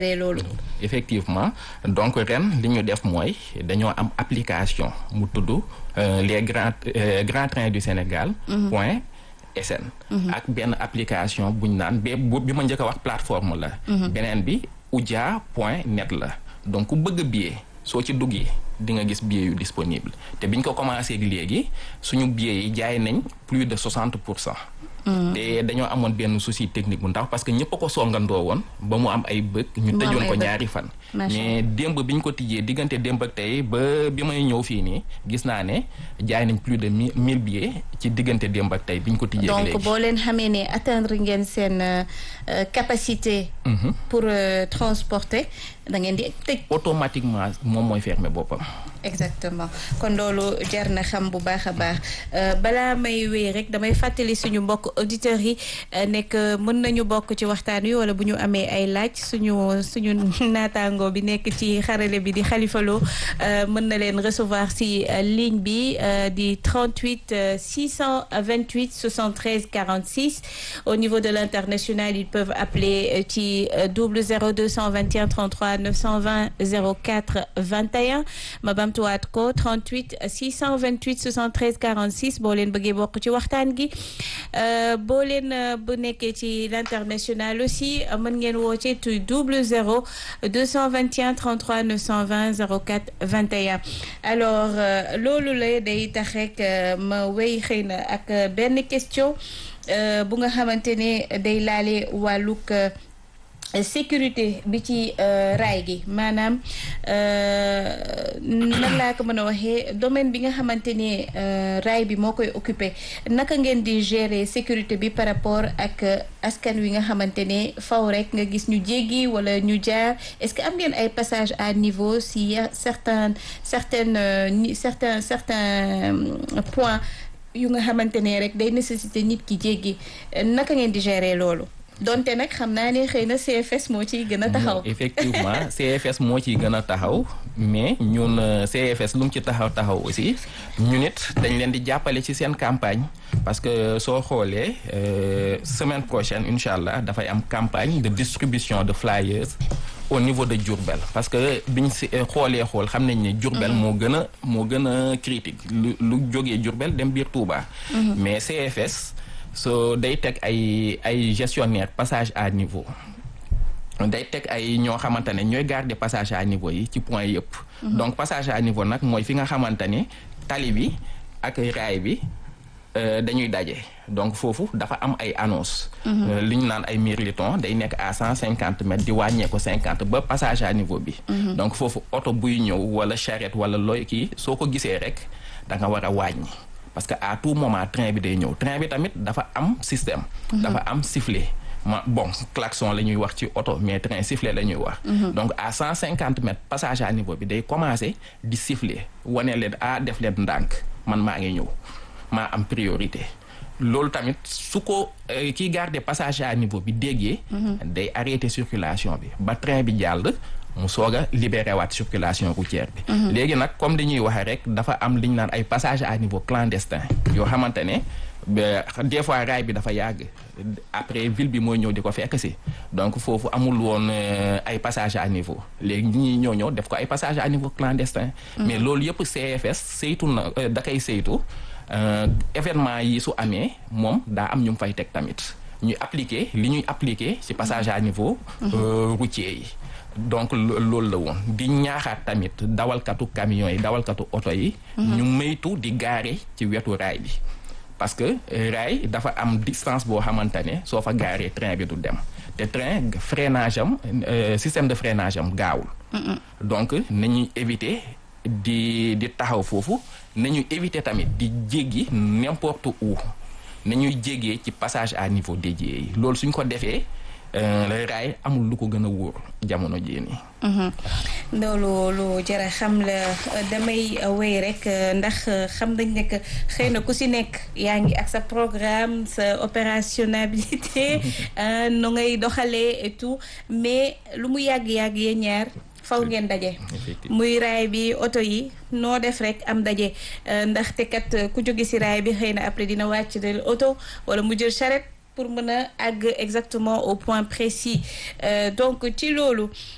loolu. effectivement donc ren li ñu def mooy dañoo am application mu tudd les grands grands trains du Sénégal. point sn. ak benn application bu ñu naan bi ma njëkk a wax plateforme la. beneen bi udia point net la donc ku bëgg billet soo ci duggee di nga gis billet yu disponible te biñ ko commencé léegi suñu billet yi jaay nañ plus de 60 pour cent. te dañoo amoon benn souci technique bu ndax parce que ñëpp a ko songandoo woon ba mu am ay bëgg ñu tëjoon ko ñaari fan mais démb bi ñu ko tijjee diggante démb ak tey ba bi may ñëw fii nii gis naa ne jaay nañ plus de mille billets ci diggante démb ak tey bi ñu ko tijjee léegi donc boo leen xamee ne atteindre ngeen seen capacité pour transporter da ngeen di tëj automatiquement moom mooy fermer boppam exactement kon loolu jar na xam bu baax a baax balaa may wéy rek damay fàttali suñu mbokk auditeurs yi nekk mën nañu bokk ci waxtaan wi wala bu ñu amee ay laaj suñu suñu naataango bi nekk ci xarale bi di xalifaloo mën na leen recevoir si ligne bi di 38 628 73 46 au niveau de l'international ils peuvent appeler ci double 0 221 33 920 04 21 ma bamtuwaat ko 38 628 73 46 boo leen bëggee bokk ci waxtaan gi boo leen bu nekkee ci l'international aussi mën ngeen woo ci tu double 0 221 33 920 04 21 alors loolu la day tax rek ma wéy xëy na ak benn question bu nga xamante ne day laale wàllug sécurité bi ci raay gi maanaam nan laa ko mën a waxee domaine bi nga xamante ne raay bi moo koy occupé naka ngeen di gérer sécurité bi par rapport ak askan wi nga xamante ne faw rek nga gis ñu jéggi wala ñu jaar est-ce que am ngeen ay passage à niveau si certains certaines certains certains points yu nga xamante ne rek day nécessité nit ki jéggi naka ngeen di gérer loolu donte nag xam naa ne xëy na CFS moo ciy gën a taxaw. effectivement CFS moo ciy gën a taxaw mais ñun CFS lu mu ci taxaw taxaw aussi ñun it dañ leen di jàppale ci seen campagne parce que soo xoolee semaine prochaine incha allah dafay am campagne de distribution de flyers au niveau de Diourbel parce que biñ si xoolee xool xam nañ ne Diourbel moo gën a moo gën a critique lu lu jógee Diourbel dem biir Touba. mais CFS. so day teg ay ay gestionnaire passage à niveau day teg ay ñoo xamante ne ñooy garder passage à niveau yi ci point yëpp donc passage à niveau nag mooy fi nga xamante ne tali bi ak raay bi dañuy daje donc foofu dafa am ay annonce li ñu naan ay mirliton day nekk à cent cinquante mètres di wàññee ko cinquante ba passage à niveau bi donc foofu oto buy ñëw wala charrette wala looy kii soo ko gisee rek da nga war a wàññi parce que à tout moment train bi day ñëw train bi tamit dafa am système. dafa am sifflet ma bon klaxon la ñuy wax ci oto mais train sifflet la ñuy wax. donc à cent cinquante mètres passage à niveau bi day commencer di siffler wane leen a def leen ndànk man maa ngi ñëw maa am priorité. loolu tamit su ko kiy garder passage à niveau bi déggee. day arrêter circulation bi ba train bi jàll. mu soog a libéré waat circulation routière bi. léegi nag comme li ñuy waxee rek dafa am li ñu naan ay passage à niveau clandestin yoo xamante ne des fois raay bi dafa yàgg après ville bi mooy ñëw di ko fekk si donc foofu amul woon ay passage à niveau léegi ñi ñëw ñëw def ko ay passage à niveau clandestin. mais loolu yëpp CFS saytu na da koy saytu événement yi su amee moom daa am ñu fay teg tamit ñuy appliquer li ñuy appliquer ci passage à niveau. routier yi. donc loolu la woon di ñaaxaat tamit dawalkatu camions yi dawalkatu oto yi. ñu maytu di gaare ci wetu raay bi. parce que raay dafa am distance boo xamante ne soo fa gaaree train bi du dem te train freinage am système de freinage am gaawul. donc nañuy éviter di di taxaw foofu nañuy éviter tamit di jéggi n'importe où nañuy jéggee ci passage à niveau dédié yi loolu suñ ko defee. raay amul lu ko gën a wóor jamono jii nii. loolu lu jara xam la damay wéy rek ndax xam nañ ne que xëy na ku si nekk yaa ngi ak sa programme sa opérationnalité nu ngay doxalee et tout mais lu mu yàgg-yàgg yee ñaar faw ngeen daje. muy raay bi oto yi noo def rek am daje ndaxte kat ku jóge si raay bi xëy na après dina wàcc de oto wala mu jël charrette. pour mën a àgg exactement au point précis donc ci loolu